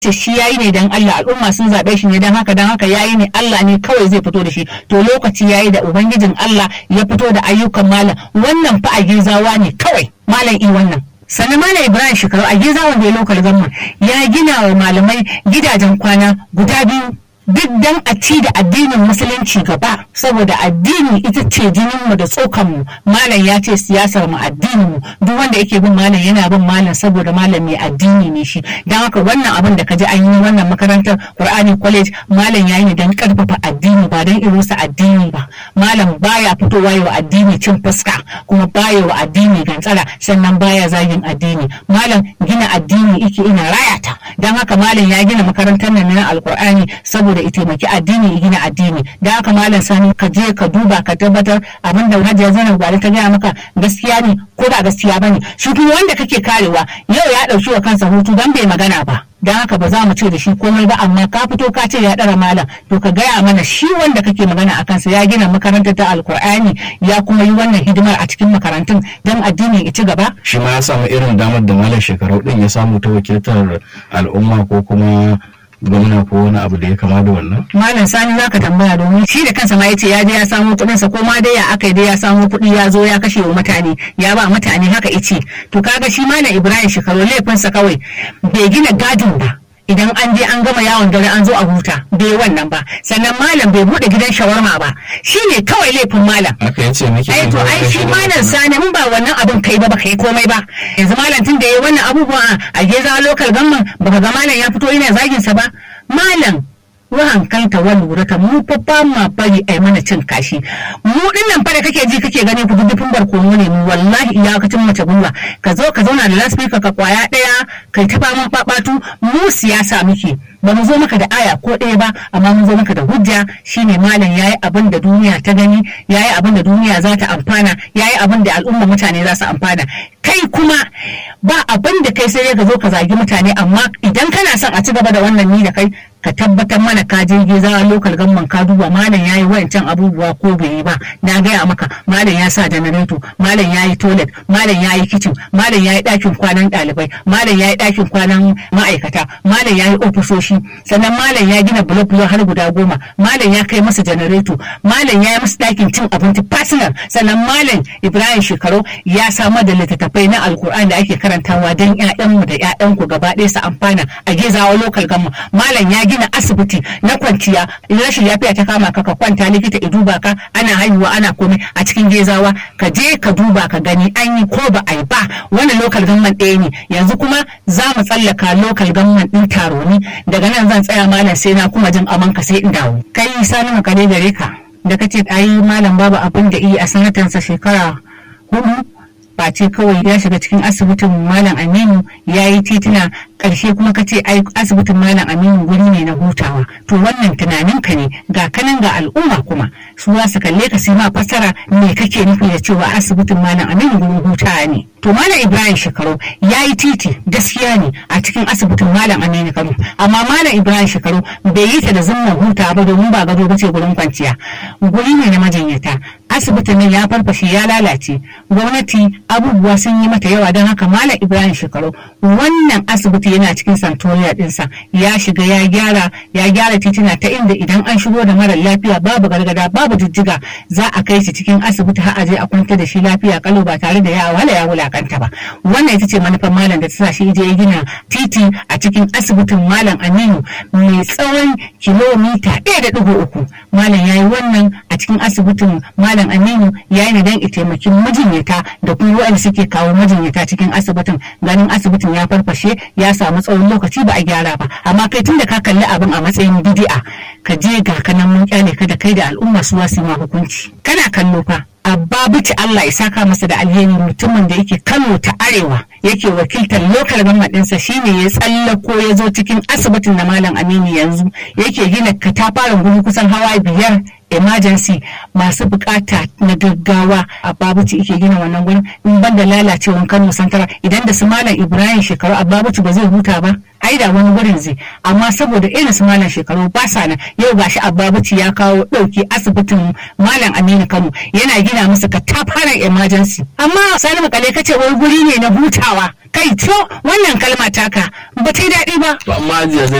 ce shi yayi ne dan Allah al'umma sun zaɓe shi ne dan haka dan haka yayi ne Allah ne kawai zai fito da shi to lokaci yayi da ubangijin Allah ya fito da ayyukan malam wannan fa a gizawa ne kawai malam i wannan sannan malam ibrahim shekaru a gizawan da ya lokal gamma ya gina wa malamai gidajen kwana guda biyu duk dan a ci da addinin musulunci gaba saboda addini ita ce jininmu da tsokanmu malam ya ce siyasar mu addinin mu duk wanda yake bin malam yana bin malam saboda malam mai addini ne shi dan haka wannan abin da kaji an yi wannan makarantar Qur'ani college malam yayi ne dan karfafa addini ba dan irusa addini ba malam baya fitowa wa addini cin fuska kuma baya wa addini gantsara sannan baya zagin addini malam gina addini yake ina rayata dan haka malam ya gina makarantar nan na alkur'ani saboda ita taimaki addini ya gina addini da haka malam sani ka je ka duba ka tabbatar abin da hajiya zainab gwale ta gaya maka gaskiya ne ko ba gaskiya bane shi kuma wanda kake karewa yau ya dauki wa kansa hutu dan bai magana ba don haka ba za mu ce da shi komai ba amma ka fito ka ce ya ɗara malam to ka gaya mana shi wanda kake magana a kansa ya gina makarantar ta alkur'ani ya kuma yi wannan hidimar a cikin makarantun don addini ya ci gaba shi ma ya samu irin damar da malam shekaru din ya samu ta wakiltar al'umma ko kuma gwamna ko wani abu da ya kama da wannan? Malam Sani zaka tambaya domin shi da kansa ma yace ya je ya samo kuɗin sa ko ma dai ya aka dai ya samo kuɗi ya zo ya kashe wa mutane ya ba mutane haka ice to kaga shi Malam Ibrahim shekaru laifinsa kawai bai gina gadin ba idan an je an gama yawon dare an zo a huta bai wannan ba sannan malam bai bude gidan shawarma ba shine kawai laifin malam aka yace nake ai to ai shi malam sani in ba wannan abin kai ba baka yi komai ba yanzu malam tun da yayi wannan abubuwa a geza local government baka ga malam ya fito yana zagin sa ba malam wahan kanta wa lura ta mu fa ba ma bari ai mana cin kashi mu dinnan fa da kake ji kake gani ku duddufin barkono ne mu wallahi iyakacin mace gwiwa ka zo ka zauna da lasfika ka kwaya daya kai ta faman babatu mu siyasa muke ba mu zo maka da aya ko ɗaya ba amma mun zo maka da hujja shine malam yayi abin da duniya ta gani yayi abin da duniya za ta amfana yayi abin da al'umma mutane za su amfana kai kuma ba abin da kai sai ka zo ka zagi mutane amma idan kana son a ci gaba da wannan ni da kai ka tabbatar mana ka je geza lokal gamman ka duba malam yayi wayancan abubuwa ko bai yi ba na gaya maka malam ya sa janareto malam yayi toilet malam yayi kitchen malam yayi ɗakin kwanan ɗalibai malam yayi ɗakin kwanan ma'aikata malam yayi ofisoshi sannan malam ya gina blok blok har guda goma malam ya kai masa janareto malam ya yi masa ɗakin cin abinci personal sannan malam ibrahim shekaru ya samar da littattafai na alkur'an da ake karantawa don ƴaƴanmu da ƴaƴanku gaba ɗaya su amfana a gezawa lokal gamma malam ya gina asibiti na kwanciya idan rashin lafiya ta kama ka ka kwanta likita ya duba ka ana haihuwa ana komai a cikin gezawa ka je ka duba ka gani an yi ko ba a yi ba wannan lokal gamman ɗaya ne yanzu kuma za mu tsallaka lokal gamman ɗin taroni daga nan zan tsaya malam sai na kuma jin amanka sai in dawo kai sani makare gare ka da kace ai malam babu abin da iya a sanatansa shekara hudu face kawai ya shiga cikin asibitin malam aminu ya yi tituna ƙarshe kuma ka ce ai asibitin malam aminu guri ne na hutawa to wannan tunanin ka ne ga kanan ga al'umma kuma su za su kalle ka sai ma fasara me kake nufi da cewa asibitin malam aminu gurin hutawa ne to malam ibrahim shekaru ya yi titi gaskiya ne a cikin asibitin malam aminu kano amma malam ibrahim shekaru bai yi ta da zumman hutawa ba domin ba gado ba ce gurin kwanciya guri ne na majinyata asibitin nan ya farfashe ya lalace gwamnati abubuwa sun yi mata yawa don haka malam ibrahim shekaru wannan asibiti yana cikin santoriya dinsa ya shiga ya gyara ya gyara titina ta inda idan an shigo da mara lafiya babu gargada babu jijjiga za a kai shi cikin asibiti har a je a kwanta da shi lafiya kalau ba tare da ya wala ya wulakanta ba wannan ita ce manufar malam da ta sa shi je ya gina titi a cikin asibitin malam aminu mai tsawon kilomita ɗaya da ɗigo uku malam ya yi wannan a cikin asibitin malam aminu ya yi don taimakin majinyata da kuma waɗanda suke kawo majinyata cikin asibitin ganin asibitin ya farfashe ya samu tsawon lokaci ba a gyara ba amma kai tun da ka kalli abin a matsayin bidi'a ka je ga kanan mun kyale ka da kai da al'umma su wasu ma hukunci kana kallo fa abba bici Allah ya saka masa da alheri mutumin da yake Kano ta Arewa yake wakiltar lokal ɗinsa shine ya tsallako ya zo cikin asibitin na Malam Aminu yanzu yake gina katafaren guri kusan hawa biyar emergency masu bukata na gaggawa a babuci ike gina wannan gurin in ban da lalacewan kano santara idan da su malam ibrahim shekaru a babuci ba zai huta ba ai da wani gurin zai amma saboda irin su malam shekaru ba sa nan yau gashi a babuci ya kawo dauki asibitin malam aminu kano yana gina musu katafaren emergency amma sani makale kace wai guri ne na hutawa kai to wannan kalma taka ba ta yi daɗi ba To amma Hajiya